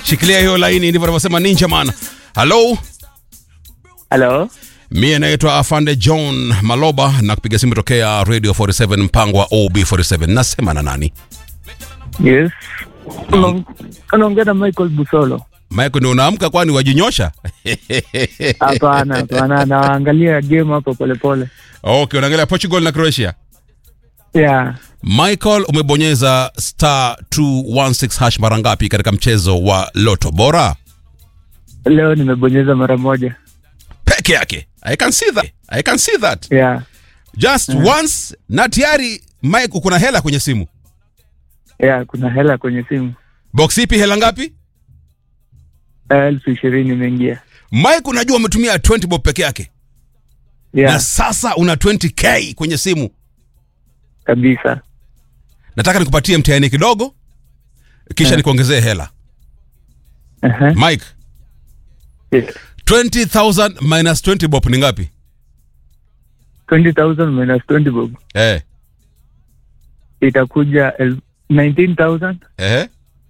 shikilia hiyo laini, ndivyo anavyosema Ninja Man. Halo, Halo, mie naitwa Afande John Maloba na kupiga simu tokea Radio 47 mpango wa OB47. Nasema na nani? yes. Unaong- Unaongea na Michael Busolo? Mike, ndio unaamka kwani wajinyosha? Hapana, hapana, naangalia game hapo polepole. Okay, unaangalia Portugal na Croatia. Yeah, Michael, umebonyeza star 216 hash mara ngapi katika mchezo wa Loto Bora? leo nimebonyeza mara moja. Peke yake. I can see that. I can see that. Yeah, Just once na tayari Mike kuna hela kwenye simu. yeah, kuna hela kwenye simu Box ipi hela ngapi? elfu ishirini imeingia. Mike unajua umetumia 20 bob peke yake. Na Yeah, sasa una 20k kwenye simu. kabisa. Nataka nikupatie mtihani kidogo kisha Eh. nikuongezee hela. Uh-huh. Mike, Yes. 20000 minus 20 bob ni ngapi? 20,000 minus 20 bob Eh. itakuja el- 19,980. Eh.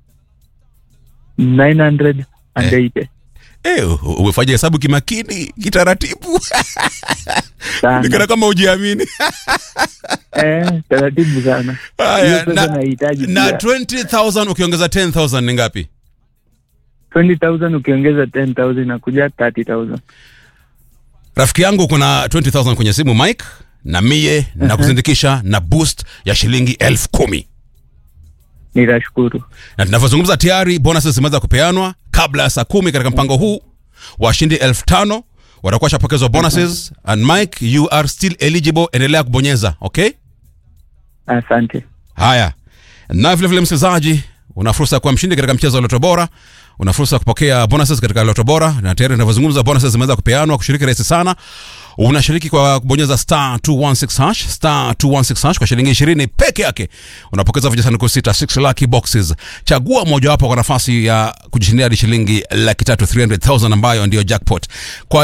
Eh, u- umefanya hesabu kimakini, kitaratibu. Sana. Nikana kama ujiamini. Eh, taratibu sana. Haya, Hiyo pesa na, nahitaji na pia. 20000 ukiongeza 10000 ni ngapi? 20,000 ukiongeza 10,000 inakuja 30,000. Rafiki yangu kuna 20000 kwenye simu Mike, na mie na kuzindikisha na boost ya shilingi elfu kumi. Nitashukuru. na tunavyozungumza tayari bonuses zimeweza kupeanwa kabla ya saa kumi katika mpango huu washindi elfu tano watakuwa shapokezwa bonuses and mike you are still eligible endelea kubonyeza okay Asante. haya na vile vile msikilizaji una fursa ya kuwa mshindi katika mchezo wa loto bora una fursa ya kupokea bonuses katika loto bora na tayari tunavyozungumza bonuses zimeweza kupeanwa kushiriki rahisi sana unashiriki kwa kubonyeza star 216 hash star 216 hash kwa shilingi 20 peke yake unapokeza vijisanduku sita 6 lucky boxes chagua mojawapo kwa nafasi ya kujishindia hadi shilingi laki tatu 300000 ambayo ndiyo jackpot kwa